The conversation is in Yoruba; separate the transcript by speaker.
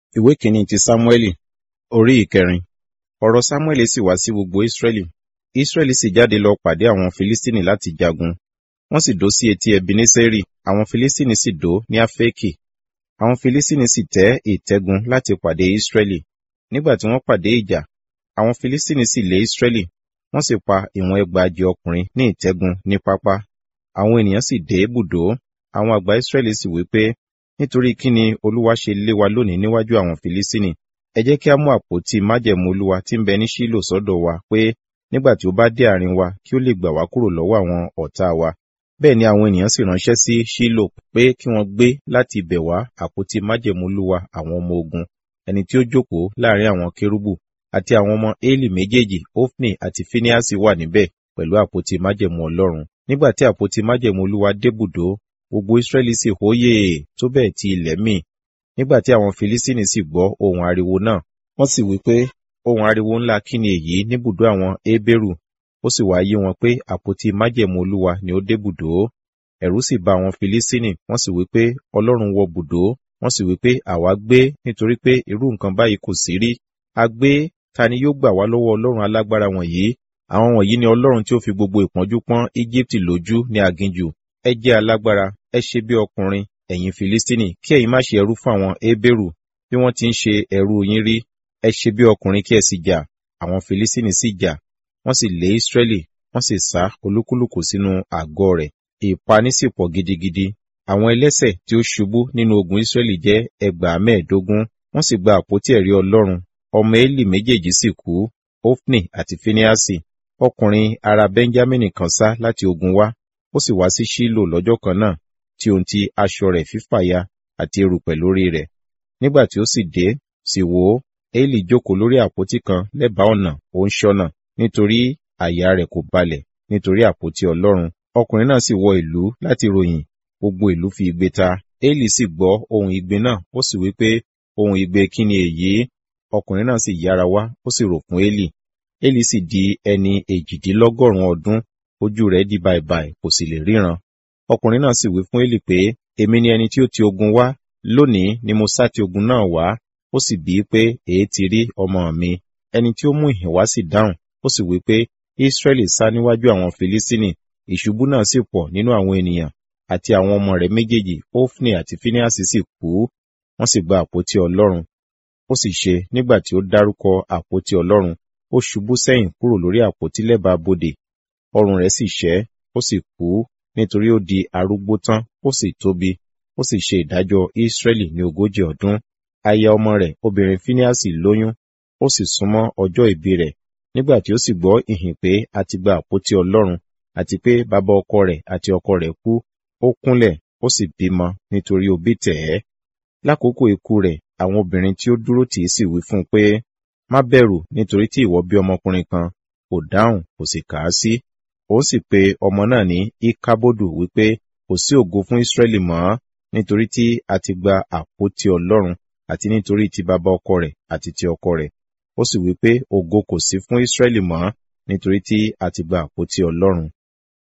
Speaker 1: ìwé kìíní ti sámúẹ́lì orí ìkẹrin ọ̀rọ̀ sámúẹ́lì sì wá sí gbogbo ísírẹ́lì ísírẹ́lì sì jáde lọ pàdé àwọn filistini láti jagun wọ́n sì dó sí etí ebeneseri àwọn filistini sì dó ní afẹ́kì àwọn filistini sì tẹ́ ìtẹ́gun láti pàdé ísírẹ́lì nígbà tí wọ́n pàdé ìjà àwọn filistini sì lé ísírẹ́lì wọ́n sì pa ìwọ̀n ẹgbàajì ọkùnrin ní ìtẹ́gun ní pápá àwọn ènìyàn sì dé bùdó àwọn àgbà ísírẹ́lì sì wí pé nítorí kí ni olúwa ṣe lé wa lónìí níwájú àwọn filistini ẹ jẹ́ kí a mú àpótí májẹ̀mú olúwa tí ń bẹ ní ṣílò sọ́dọ̀ wa pé nígbà tí ó bá dé àárín wa kí ó lè gbà wá kúrò lọ́wọ́ àwọn ọ̀tá wa bẹ́ẹ̀ ni àwọn ènìyàn sì ránṣẹ́ sí ṣílò pé kí wọ́n gbé láti ibẹ̀ wá àpótí májẹ̀mú olúwa àwọn ọmọ ogun ẹni tí ó jókòó láàrin àwọn kérúbù àti àwọn ọmọ éèlì méjèèjì ofni àti phineas wà níbẹ̀ pẹ̀lú àpótí májẹ̀mú ọlọ́run nígbà tí àpótí májẹ̀mú olúwa débùdó gbogbo israẹli sì hóyè tó bẹ́ẹ̀ tí ilẹ̀ mì nígbà tí àwọn filistini sì gbọ́ ohun ariwo náà wọ́n sì wí pé ohun ariwo ńlá kí ni èyí níbùdó àwọn hébérù ó sì wá yé wọn pé àpótí májẹ̀mú olúwa ni ó débùdó ẹ̀rù sì bà àwọn filistini wọ́n sì wí pé ọlọ́run wọ bùdó wọ́n sì wí pé àwa gbé nítorí pé irú nǹkan báyìí kò sí rí a gbé ta ni yóò gbà wá lọ́wọ́ ọlọ́run alágbára wọ̀nyí àwọn wọ̀nyí ni ọlọ́run tí ó fi gbogbo ìpọ́njú pọ́n íjíbítì lójú ní aginjù ẹ jẹ́ alágbára ẹ ṣe bí ọkùnrin ẹ̀yin filistini kí ẹ̀yin má ṣe ẹrú fún àwọn hébérù bí wọ́n ti ń ṣe ẹrú yín rí ẹ ṣe bí ọkùnrin kí ẹ sì jà àwọn filistini sì jà wọ́n sì lé israẹli wọ́n sì sá olúkúlùkù sínú àgọ́ rẹ̀ ìpaní sì pọ̀ gidigidi àwọn ẹlẹ́sẹ̀ tí ó ṣubú nínú ogun israẹli jẹ́ ẹgbàá mẹ́ẹ̀ẹ́dógún wọ́n sì gba àpótí ẹ̀rí ọlọ́run ọmọ eli méjèèjì sì kú ofni àti phineasi ọkùnrin ará benjamini kan sá láti ogun wá ó sì wá sí ṣílò lọ́jọ́ kan náà tí ohun ti aṣọ rẹ̀ fífàya àti erùpẹ̀ lórí rẹ̀ nígbà tí ó sì dé sì wò ó eli jókòó lórí àpótí kan lẹ́bàá ọ̀nà ó ń ṣọ́nà nítorí àyà rẹ̀ kò balẹ̀ nítorí àpótí ọlọ́run ọkùnrin náà sì wọ ìlú láti ròyìn gbogbo ìlú fi igbe ta eli sì gbọ́ ohun igbe náà ó sì wí pé ohun igbe kí ni èyí ọkùnrin náà sì yára wá ó sì rò fún eli eli sì di ẹni èjìdínlọ́gọ́rùn-ún ọdún ojú rẹ̀ di bàìbàì kò sì lè ríran ọkùnrin náà sì wí fún eli pé èmi ni ẹni tí ó ti ogun wá lónìí ni mo sá ti ogun náà wá ó sì bíi pé èé ti rí ọmọ mi ẹni tí ó mú ìhìn wá sì dáhùn ó sì wí pé israẹli sá níwájú àwọn filistini ìṣubú náà sì pọ̀ nínú àwọn ènìyàn àti àwọn ọmọ rẹ̀ méjèèjì ofni àti phineas sì kú wọ́n sì gba àpótí ọlọ́run ó sì ṣe nígbà tí ó dárúkọ àpótí ọlọ́run ó ṣubú sẹ́yìn kúrò lórí àpótí lẹ́bàá bodè ọrùn rẹ̀ sì ṣẹ́ ó sì kú nítorí ó di arúgbó tán ó sì tóbi ó sì ṣe ìdájọ́ Ísírẹ́lì ní ogójì ọdún aya ọmọ rẹ̀ obìnrin Fíníásì lóyún ó sì súnmọ́ ọjọ́ ìbí rẹ̀ nígbà tí ó sì gbọ́ ìhìn pé a ti gba àpótí Ọlọ́run àti pé bàbá ọkọ rẹ̀ àti ọkọ rẹ̀ kú ó kúnlẹ̀ ó sì bímọ nítorí òbí tẹ̀ ẹ́ lákòókò ikú rẹ̀ àwọn obìnrin tí ó dúró tì í sì wí fún un pé má bẹ̀rù nítorí tí ìwọ bí ọmọkùnrin kan kò dáhùn kò sì kà á sí ó sì pe ọmọ náà ní ikabodu wípé kò sí ògo fún Ísírẹ́lì mọ́ nítorí tí a ti gba àpótí Ọlọ́run àti nítorí ti bàbá ọkọ rẹ̀ àti ti ọkọ rẹ̀ ó sì wípé ògo kò sí fún Ísírẹ́lì mọ́ nítorí tí a ti gba àpótí Ọlọ́run